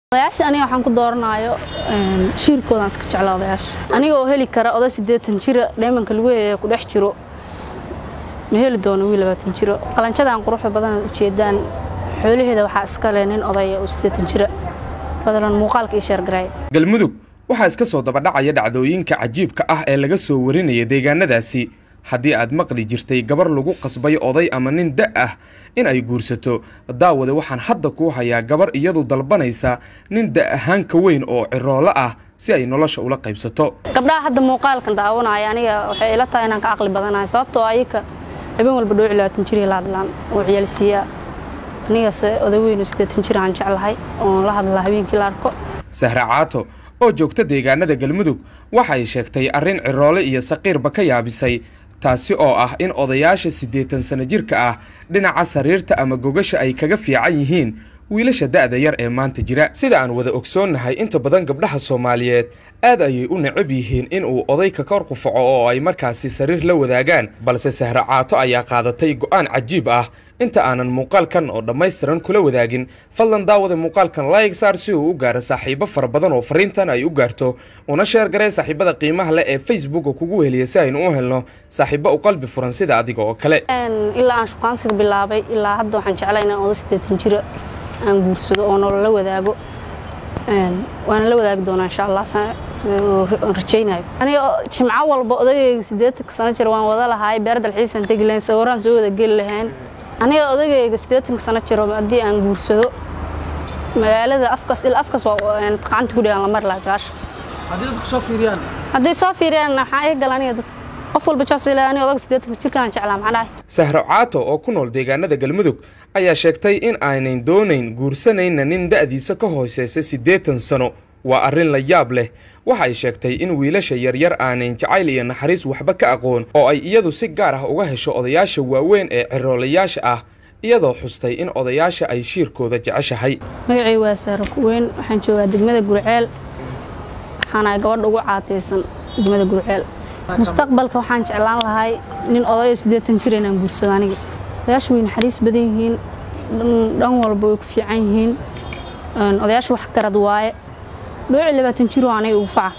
odayaasha aniga waxaan ku dooranaayo shiirkoodaan iska jeclaa odayaasha aniga oo heli kara oday siddeetan jira dheemanka lagu heeya ku dhex jiro ma heli doono wiil labaatan jiro qalanjadan quruxda badanaad ujeedaan xoolaheeda waxaa iska leh nin odaya oo siddeetan jira fadlan muuqaalka ii sheergareey galmudug waxaa iska soo dabadhacaya dhacdooyinka cajiibka ah ee laga soo warinaya deegaanadaasi haddii aad maqli jirtay gabar lagu qasbay oday ama nin da' ah in ay guursato daawade waxaan hadda kuu hayaa gabar iyadu dalbanaysa nin da' ahaan ka weyn oo ciroolo ah si ay nolosha ula qaybsato gabdhaha hadda muuqaalkan daawanaya aniga waxay ila tahay inaan ka caqli badanahay sababtoo ayaka habeen walba dhowci labaatan jir la hadlaan oo ciyaalsiiyaa anigase oday weyn oo siddeetan jir aan jeclahay oon la hadlaa habeenkii la arko sahra caato oo joogta deegaanada galmudug waxay sheegtay arrin ciroole iyo saqiirba ka yaabisay taasi oo ah in odayaasha siddeetan sano jirka ah dhinaca sariirta ama gogasha ay kaga fiican yihiin wiilasha da'da yar ee maanta jira sida aan wada ogsoonnahay inta badan gabdhaha soomaaliyeed aad ayay u necab yihiin in uu oday ka kor qufaco oo ay markaasi sariir la wadaagaan balse sahra caato ayaa qaadatay go'aan cajiib ah inta aanan muuqaalkan oo dhammaystiran kula wadaagin fadlan daawada muuqaalkan laayg saar si uu u gaaro saaxiibo fara badan oo fariintan ay u gaarto una sheergaree saaxiibada qiimaha leh ee facebooka kugu heliya si aynu u helno saaxiibo u qalbi furan sida adiga oo kale ilaa aan shukaansiga bilaabay ilaa hadda waxaan jeclay inaan oday siddeetan jira aan guursado oo nolola wadaago waana la wadaagi doonaa insha allah aan rajaynayo aniga jimco walba odagayga siddeetanka sano jir waan wada lahaay beer dalxiisaan tegi lahayn sawiraan soo wada geli lahayn aniga odagayga siddeetanka sano jiro haddii aan guursado magaalada afkas ilaa afkas waa gacanta ku dhigaan la mari lahaa sagaashan haddii dadku soo fiiriyaan haddii soo fiiriyaan waxaa iga gala aniga dad qof walba jaas ilaa aniga odaga siddeetanka jirkaan jeclaa maxaa dhahay sahro caato oo ku nool deegaanada galmudug ayaa sheegtay in aynan doonayn guursanayna nin da'diisa ka hooseysa siddeetan sano waa arrin la yaab leh waxay sheegtay in wiilasha yaryar aanayn jacayl iyo naxariis waxba ka aqoon oo ay iyadu si gaar ah uga hesho odayaasha waaweyn ee ciroolayaasha ah iyadoo xustay in odayaasha ay shiirkooda jeceshahay magacay waa saaro kuweyn waxaan joogaa degmada gurceel waxaana gabadha ugu caataysan degmada gurceel mustaqbalka waxaan jeclaan lahay nin odayo siddeetan jir inaan guursado aniga odayaashu way naxariis badan yihiin dhan walba way ku fiican yihiin odayaashu wax garad waaye dhooci labaatan jiroo aniga ugu faca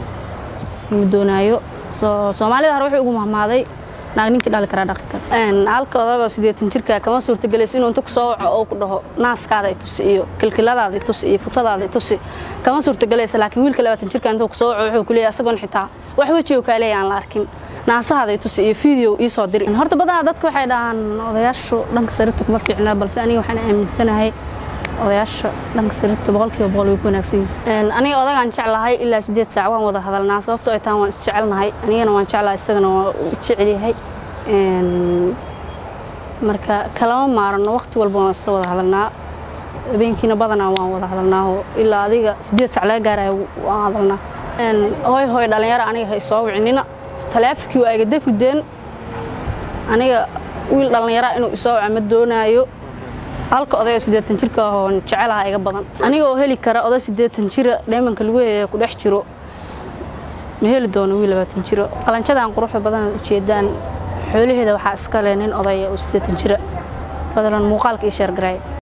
ma doonaayo soomaalida hore wuxuu ugu mahmaaday naag ninkii dhali karaa dhaqi kara halka odagoo siddeetan jirka kama suurtagelayso inuu inta ku soo waco oo ku dhaho naaskaada itusi iyo kilkiladaada itusi iyo futadaada itusi kama suurtagelaysa laakiin wiilka labaatan jirka intuu ku soo waco wuxuu ku leeyahay asagoon xitaa wax wejiga kaa leeya aan la arkin naasahaada itusi iyo video ii soo diri horta badanaa dadka waxay dhahaan odayaashu dhanka sariirta kuma fiicna balse aniga waxaan aaminsanahay odayaasha dhanka sariirta boqolkiiba boqol way ku wanaagsan yihiin aniga odagaan jeclahay ilaa siddeed saac waan wada hadalnaa sababtoo ay tahan waan isjecelnahay anigana waan jeclahay isagana waa u jecel yahay marka kalama maarano waqti walba waan isla wada hadalnaa habeenkiina badanaa waan wada hadalnaa oo ilaa adiga siddeed saac laga gaaraya waan hadalnaa hooy hooy dhallinyaro aniga hay soo wicinina taleefonkii waa iga degrideen aniga wiil dhallinyara inuu isoo waco ma doonaayo halka odayo siddeetan jirka ahoon jecelaha iga badan aniga oo heli kara oday siddeetan jira dheemanka lagu heeya ku dhex jiro ma heli doono wiil labaatan jiro qalanjadan quruxda badanaad ujeedaan xoolaheeda waxaa iska leh nin odaya oo siddeetan jira fadlan muuqaalka ii sheergareey